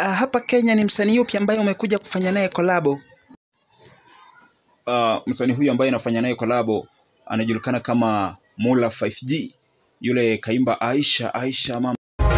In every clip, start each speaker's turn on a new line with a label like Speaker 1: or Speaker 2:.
Speaker 1: uh, hapa Kenya ni msanii yupi ambaye umekuja kufanya naye kolabo?
Speaker 2: Uh, msanii huyu ambaye anafanya naye kolabo anajulikana kama Mula 5G, yule kaimba Aisha Aisha mama.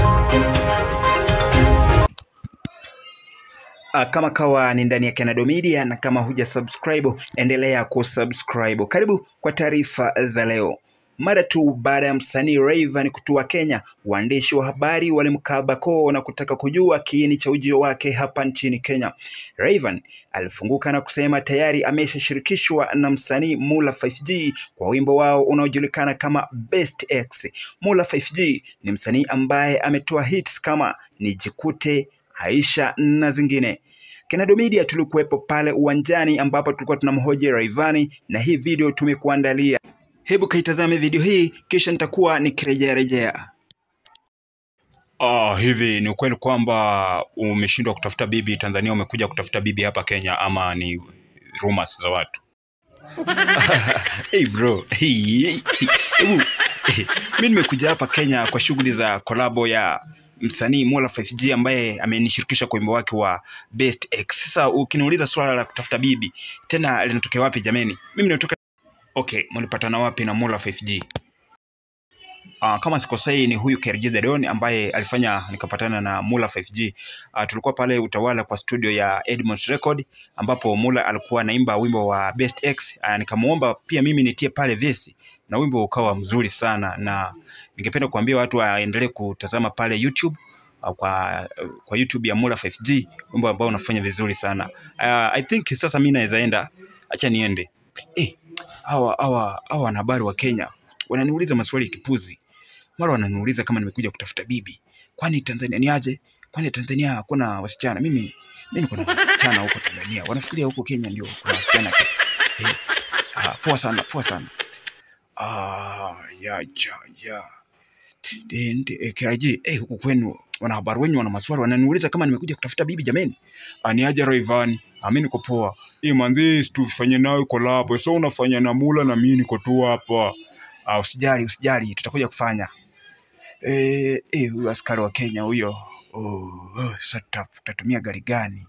Speaker 1: Uh, kama kawa ni ndani ya Canado Media na kama huja subscribe endelea kusubscribe. Karibu kwa taarifa za leo. Mara tu baada ya msanii Rayvanny kutua Kenya, waandishi wa habari walimkaba koo na kutaka kujua kiini cha ujio wake hapa nchini Kenya. Rayvanny alifunguka na kusema tayari ameshashirikishwa na msanii Mula 5G kwa wimbo wao unaojulikana kama Best X. Mula 5G ni msanii ambaye ametoa hits kama Nijikute, Aisha na zingine. Canado Media tulikuwepo pale uwanjani ambapo tulikuwa tunamhoji Rayvanny na hii video tumekuandalia. Hebu kaitazame video hii kisha nitakuwa nikirejea rejea.
Speaker 2: Ah, hivi ni ukweli kwamba umeshindwa kutafuta bibi Tanzania, umekuja kutafuta bibi hapa Kenya, ama ni rumors za watu?
Speaker 1: Hey bro, hey, hey, hey. Hebu, hey. Mi nimekuja hapa Kenya kwa shughuli za kolabo ya msanii Mola 5G ambaye amenishirikisha kwa wimbo wake wa Best X. Sasa ukiniuliza swala la kutafuta bibi tena linatokea wapi jameni? Mimi natoka Okay, mlipatana wapi na Mola 5G? Uh, kama sikosei ni huyu KRG The Don ambaye alifanya nikapatana na Mula 5G. Uh, tulikuwa pale Utawala kwa studio ya Edmonds Record ambapo Mula alikuwa anaimba wimbo wa Best X. Uh, nikamuomba pia mimi nitie pale vesi na wimbo ukawa mzuri sana, na ningependa kuambia watu waendelee kutazama pale YouTube uh, kwa, kwa YouTube ya Mula 5G, wimbo ambao unafanya vizuri sana. Uh, I think sasa mimi naweza enda, acha niende. Eh, hawa hawa hawa wanahabari wa Kenya wananiuliza maswali ya kipuzi. Mara wananiuliza kama nimekuja kutafuta bibi. Kwani Tanzania ni aje? Kwani Tanzania hakuna wasichana? Mimi mimi niko na wasichana huko Tanzania. Wanafikiria huko Kenya ndio kuna wasichana tu. Eh, ah, poa sana, poa sana. Ah, ya ya ya. Dende eh, KRG, eh, huku kwenu wanahabari wenyu wana maswali wananiuliza kama nimekuja kutafuta bibi jameni. Ah, ni aje Rayvanny? Ah, mimi niko poa. Eh, manzi tufanye nawe collab. So unafanya na Mula na mimi niko tu hapa. Ah, usijali, usijali, tutakuja kufanya. Eh, eh, huyu askari wa Kenya huyo. Oh, oh, sasa tuta- tutatumia gari gani?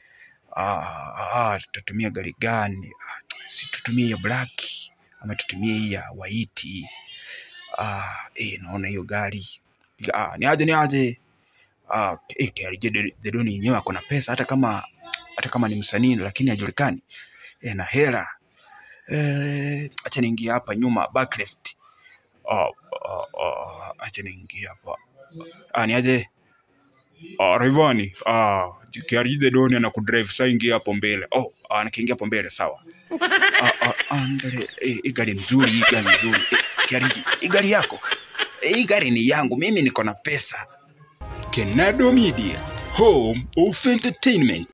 Speaker 1: Ah, ah, tutatumia gari gani? Ah, si tutumie ya black ama tutumie hii ya white? Ah, eh, naona hiyo gari. Ah, ni aje ni aje? Ah, eh, KRG The- The Don yenyewe ako na pesa hata kama hata kama ni msanii lakini hajulikani. Eh, na hela. Eh, acha niingie hapa nyuma back left. Ah, ah, ah, acha niingie hapa. Ah, ni aje? Ah, Rayvanny, ah, KRG The Don anakudrive sasa ingia hapo mbele. Oh, ah, nikiingia hapo mbele sawa. Ah, ah, ah, mbele. Eh, hii gari nzuri, hii gari nzuri. Eh, KRG, hii gari yako? Eh, hii gari ni yangu, mimi niko na pesa. Canado Media, home of entertainment.